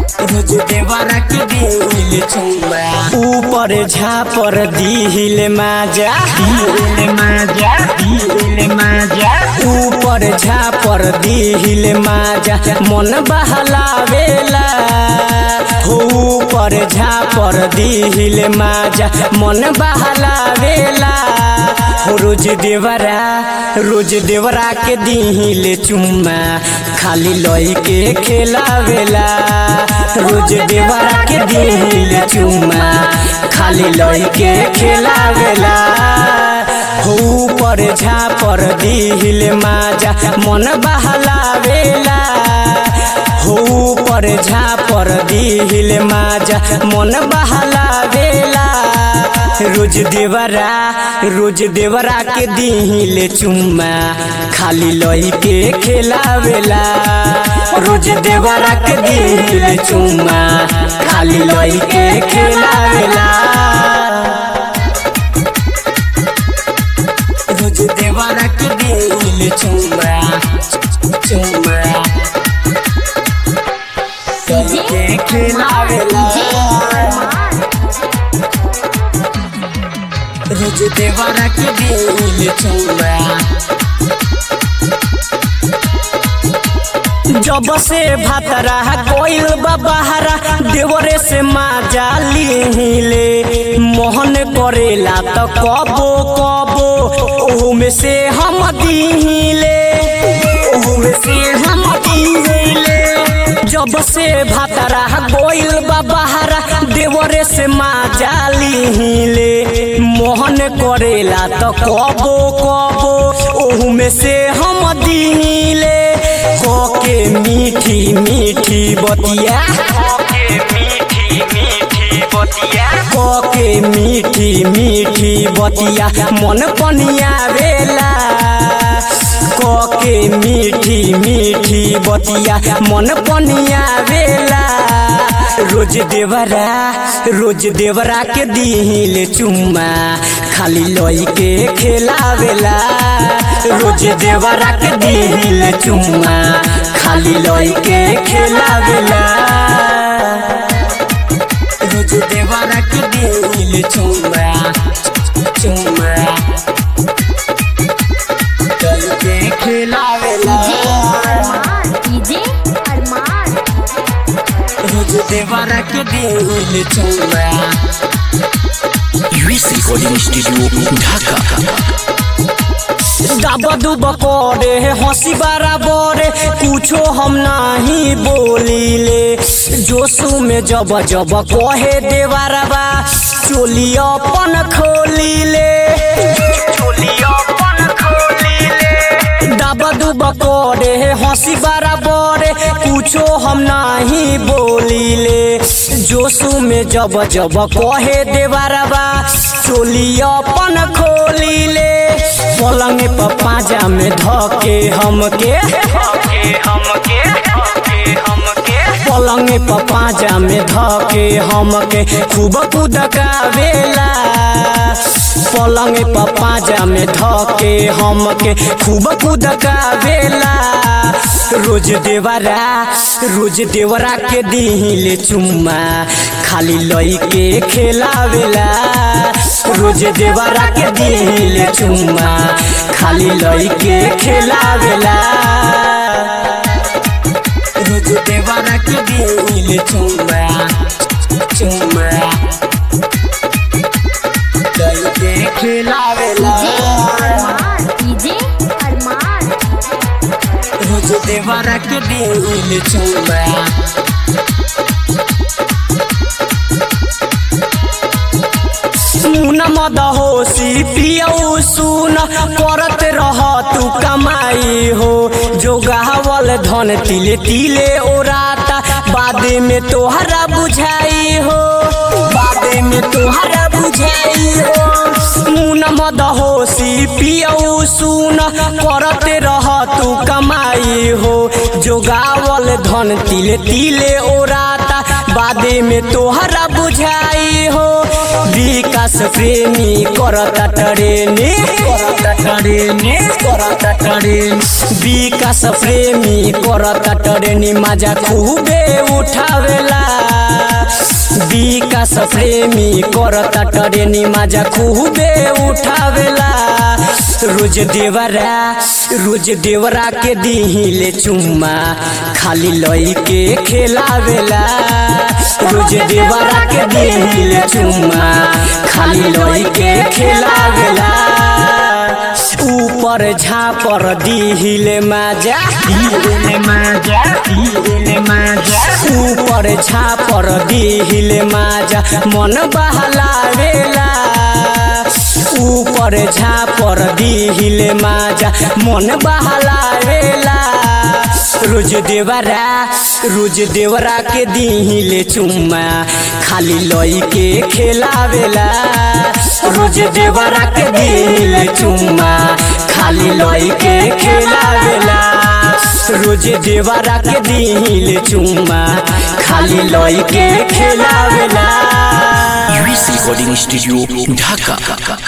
रोज देवरा के दिल चुमा ऊपर झापर दिल माजा दिल माजा दिल माजा ऊपर झापर दिल माजा मन बहलावेला हो ऊपर झापर दिल माजा मन बहलावेला हो रोज देवरा रोज देवरा के दिल चुम्मा खाली लई के खेलावेला रोज देवरा के दिल चुम्मा खाली लई के खेलावेला हो ऊपर झापर दिल माजा मन बहलावेला हो ऊपर झापर दिल माजा मन बहलावेला रोज देवरा रोज देवरा के दिल चुम्मा खाली लई के खेलावेला रोज देवरा के दिल चुम्मा खाली लई के खेलावेला रोज देवरा के दिल चुम्मा चुम्मा लई के खेलावेला रोज देवरा के दिल चुम्मा जब से भातरा कोइल बहारा देवरे से माजा लीले मोहन करेला तो कबो कबो ओहू में से हम दीले ओहू में से हम दीले जब से भातरा गोइल बहारा देवरे से माजा लीले मोहन करेला तो कबो कबो ओहू में से हम दीले कोके मीठी मीठी बतिया कोके मीठी मीठी बतिया कोके मीठी मीठी बतिया मन पनिया वेला कोके मीठी मीठी बतिया मन पनिया वेला रोज देवरा रोज देवरा के दिल चुम्मा खाली लई के खेलावेला रोज देवरा के दिल चुम्मा खाली लई के खेलावेला रोज देवरा के दिल चुम्मा चुम्मा लई के खेलावेला डीजे अरमान रोज देवरा के दिल चुम्मा यूएस रिकॉर्डिंग स्टूडियो ढाका दाबा दुब करे हंसी बराबर कुछो हम नहीं बोलीले जोशु में जब जब कहे देवरबा चोली अपन खोलीले चोली अपन खोलीले दाबा दुब करे हंसी बराबर कुछो हम नहीं बोलीले जोशु में जब जब कहे देवरबा चोली अपन खोलीले पलंग पर पाजा में धके हमके पलंग पर पाजा में धके हमके खूब कुदकावेला पलंग पर पाजा में धके हमके खूब कुदकावेला रोज देवरा रोज देवरा के दिल चुम्मा खाली लई के खेलावेला रोज देवरा के दिल चुम्मा खाली लई के खेलावेला रोज देवरा के दिल चुम्मा चुम्मा लई के खेलावेला अरमान डीजे अरमान रोज देवरा के दिल चुम्मा सुन मद होशी पियऊ सुन करत रह तू कमाई हो जो गावल धन तिले तिले ओराता बाद में तोहरा बुझाई हो बाद में तोहरा बुझाई हो मुन मद होशी पियऊ सुन करत रह तू कमाई हो जो गावल धन तिले तिले ओराता बादे में तोहरा बुझाई हो विकास प्रेमी करता टरेने करता टरेने करता टरेन विकास प्रेमी करता टरेनी मजा खूबे उठावेला प्रेमी करता टरेनी माजा खूबे उठावेला रोज देवरा रोज देवरा के दिहिले चुम्मा खाली लई के खेलावेला रोज देवरा के दिहिले चुम्मा खाली लई के खेलावेला ऊपर झापर दिहिले माजा दिहिले माजा दिहिले माजा ऊपर झापर दिहिले माजा मन बहलावेला ऊपर झापर दिहिले माजा मन बहलावेला रोज देवरा रोज देवरा के दिहिले चुम्मा खाली लई के खेलावेला रोज देवरा के दिहिले चुम्मा खाली लई के खेलावेला रोज देवरा के दिहिले चुम्मा खाली लई के खेलावेला यूएस रिकॉर्डिंग स्टूडियो ढाका